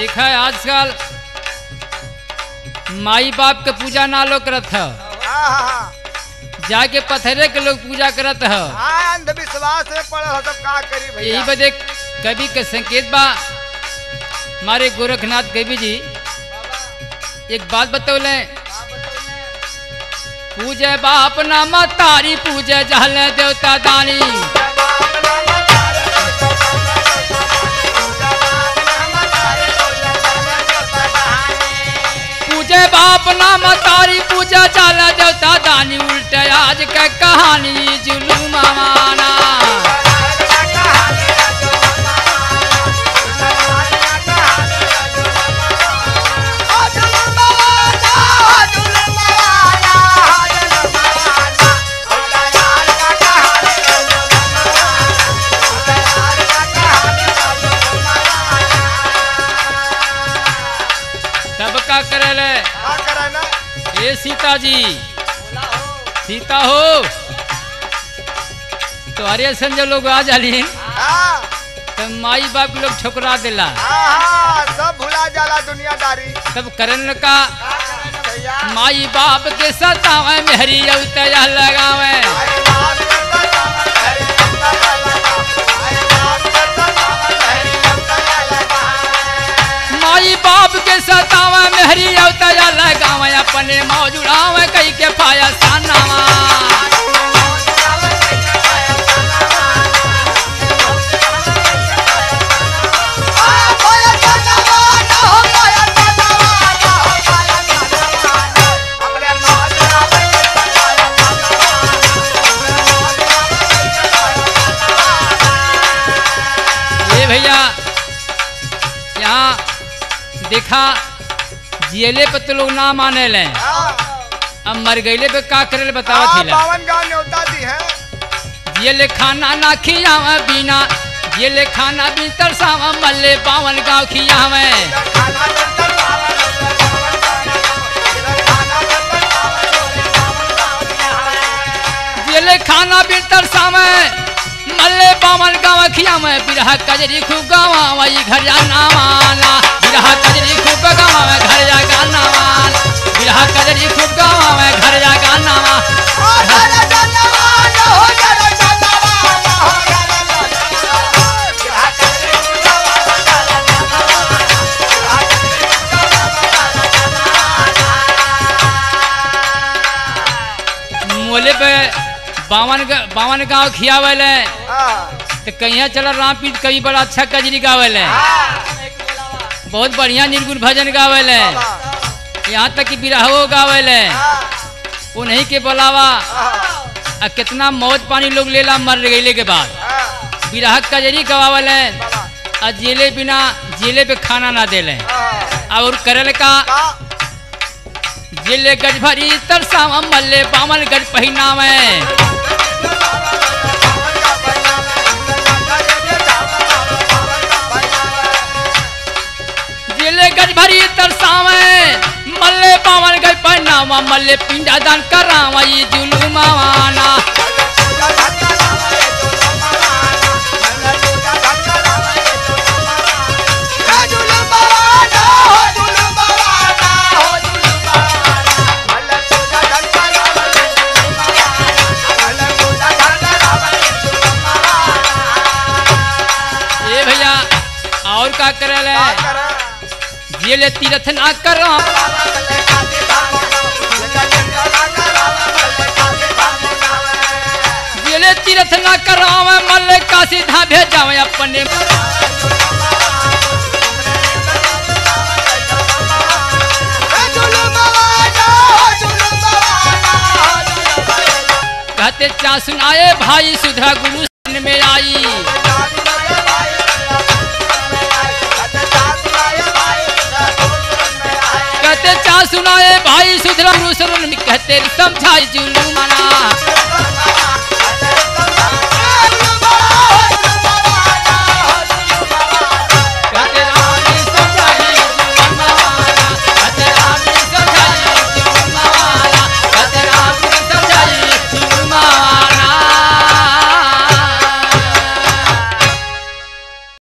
देखा है आजकल माई बाप के पूजा ना लोग करत है हाँ हाँ हाँ जाके पथरे के लोग पूजा करत है हाँ अंधविश्वास में पड़ल हो सब का करी यही भैया बदे कवि के संकेत बा हमारे गोरखनाथ कवि जी एक बात बतौले पूजे बाप नाम तारी पूजे जहल देवता दानी पूजे बाप नाम तारी पूजा जहल देवता दानी उल्टे आज के कहानी जुलूम माना तब का करे का करे ना ए सीता जी सीता हो तो अरे संजय लोग आ जाली हाँ तो माई बाप के लोग ठुकरा दिला हाँ हाँ सब भुला जाला दुनियादारी तब करन का का करे ना भैया माई बाप के सतावे मेहरी अवतया लगावे अरे बाप रे बाप, अरे बाप रे बाप, अरे बाप रे बाप, अरे बाप रे बाप। माई बाप के सतावे मेहरी अवतया लगावे अपने मौज उड़ावे कई के पाया सानावा ये भैया यहाँ देखा जियले पे तो लोग ना माने ले अब मर गईले पे का करे बतावा थीला बावन गाँव न्योता दी है ये ले खाना ना खियावे बिना ये ले खाना भी तरसावा मल्ले बावन गाँव खियावे ये ले खाना भी तरसावे मल्ले बावन गाँव खियावे बिरहा कजरी खूब गावा ये घर जा नावाना बिरहा कजरी खूब गावा घर जा गाना बिरहा कजरी खूब गावा घर जा गाना मोले पे बावन गा- बावन गाँव खियावे ले तो कहिया चला रामपीठ कभी बड़ा अच्छा कजरी गावे ले बहुत बढ़िया निर्गुण भजन गावे ले यहाँ तक कि बिरहो गावे ले उन्हीं के बुलावा आ कितना मौज पानी लोग लेला मर गईले के बाद बिरह कजरी गवावल है आ जेले बिना जेले पे खाना ना देले और करल का जेले गज भरी तरसावा मल्ले बामन गज पहिनावे जेले गज भरी तरसावे मल्ले बामन गज पहिनावा मल्ले पिंडा दान करावा ये जुलुमावाना ये भैया और का करल है जेले तीरथ ना करा जेले तीरथ ना करावे मल्ले का सीधा भेजावे अपने कहते चा सुनाए भाई सुधा गुरु सन में आई कहते चा सुनाए भाई सुधरा गुरु शरण में कहते समझाई जुलू मना